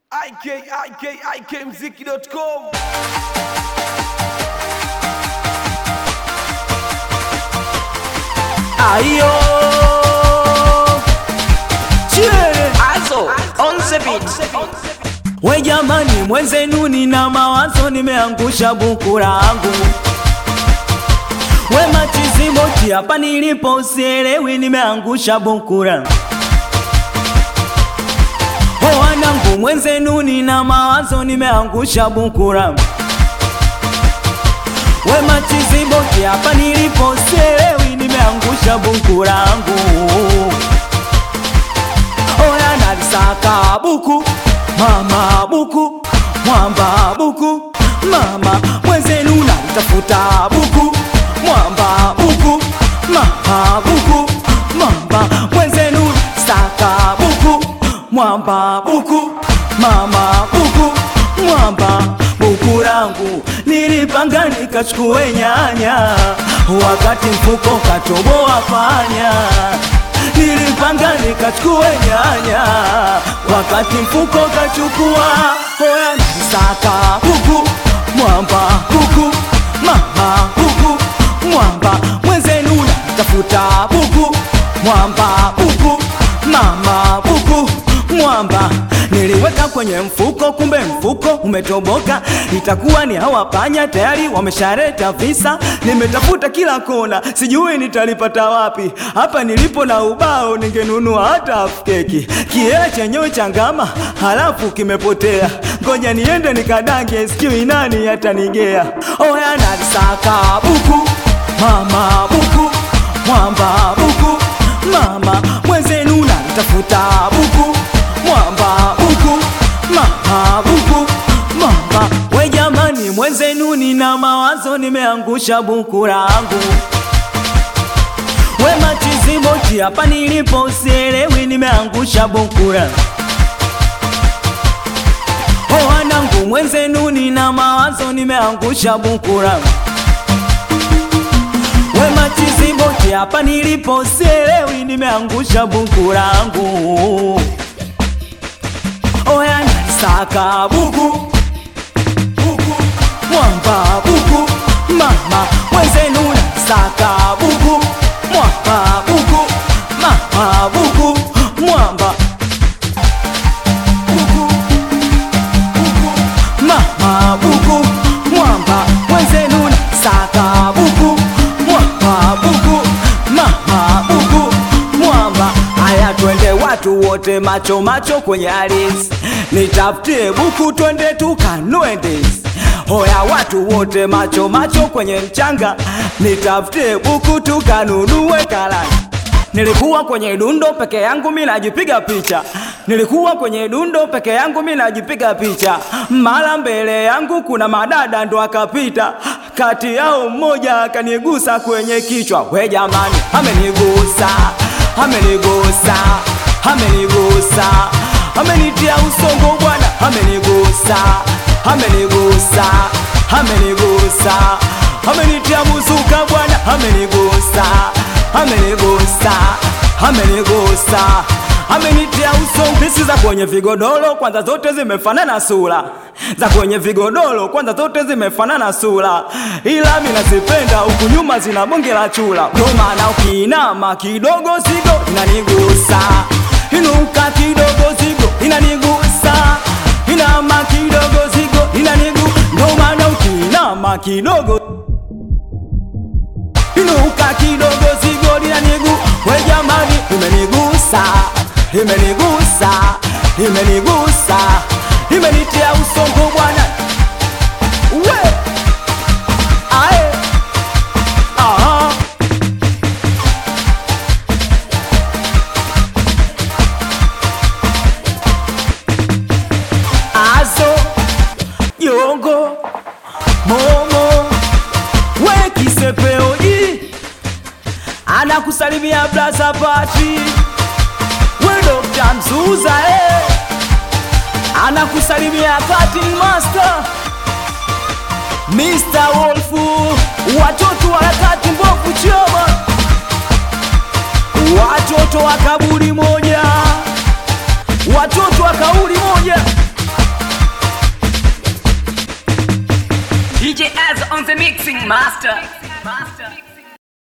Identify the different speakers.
Speaker 1: ikikmziki.com
Speaker 2: Ayo Chie
Speaker 3: Also, on the beat.
Speaker 2: We jamani mwenzenu nina mawazo nimeangusha buku langu We machiziboti hapa nilipo usielewi nimeangusha buku langu O wanangu mwenzenu nina mawazo nimeangusha buku langu We machiziboti hapa nilipo usielewi nimeangusha buku langu Oya nalisaka buku mama buku mwamba buku mama mwenzenu nalitafuta buku mwamba buku mama buku mwamba mwenzenu saka buku mwamba buku mama buku mwamba buku langu nilipanga nikachukue nyanya wakati mfuko katoboa panya nilipanga nikachukue nyanya wakati mfuko kachukua hoya nisaka huku mwamba huku mama huku mwamba mwenzenu natafuta buku mwamba buku mama buku mwamba niliweka kwenye mfuko kumbe mfuko umetoboka itakuwa ni hawa panya tayari wameshareta visa nimetafuta kila kona sijui nitalipata wapi hapa nilipo na ubao ningenunua hata half keki kiela chenyewe changama halafu kimepotea ngoja niende nikadange sijui nani atanigea oya nalisaka buku mama buku mwamba buku mama mwenzenu nalitafuta buku mwamba buku mama buku mama we jamani mwenzenu nina mawazo nimeangusha buku langu we machiziboti hapa nilipo usielewi nimeangusha buku langu o wanangu mwenzenu nina mawazo nimeangusha buku langu we machiziboti hapa nilipo sielewi nimeangusha buku langu oya nalisaka buku buku mwamba buku mama mwenzenu nalisaka buku mwamba buku mama buku mwamba buku buku mama buku mwamba mwenzenu nalisaka buku mwamba buku mama buku mwamba haya twende watu wote macho macho kwenye aris nitafutie buku twende tukanue ndizi hoya watu wote macho macho kwenye mchanga nitafutie buku tukanunue karanga Nilikuwa kwenye dundo peke yangu mi najipiga picha, nilikuwa kwenye dundo peke yangu mi najipiga picha. Mara mbele yangu kuna madada ndo akapita, kati yao mmoja akanigusa kwenye kichwa. We jamani, amenigusa, amenigusa, amenigusa, amenitia usongo bwana, amenigusa, amenigusa, amenigusa, amenitia muzuka bwana, amenigusa amenigusa amenigusa amenitia uso pisi za kwenye vigodoro kwanza zote zimefanana sura za kwenye vigodoro kwanza zote zimefanana sura ila mi nazipenda huku nyuma zina bonge la chula ndo maana ukiinama kidogo zigo inanigusa inuka kidogo zigo inanigusa inama kidogo zigo inanigu ndo maana ukiinama kidogo inuka kidogo zigo linanigu we jamani imenigusa imenigusa imenigusa imenitia usongo bwana we ae aha azo yongo momo we kisepeoji anakusalimia blaza pati we dokta mzuza eh. anakusalimia cutting master Mr. Wolfu watoto wa harakati mbovu choma watoto wa kaburi moja watoto wa kauli moja
Speaker 4: DJ Az on the mixing master. master.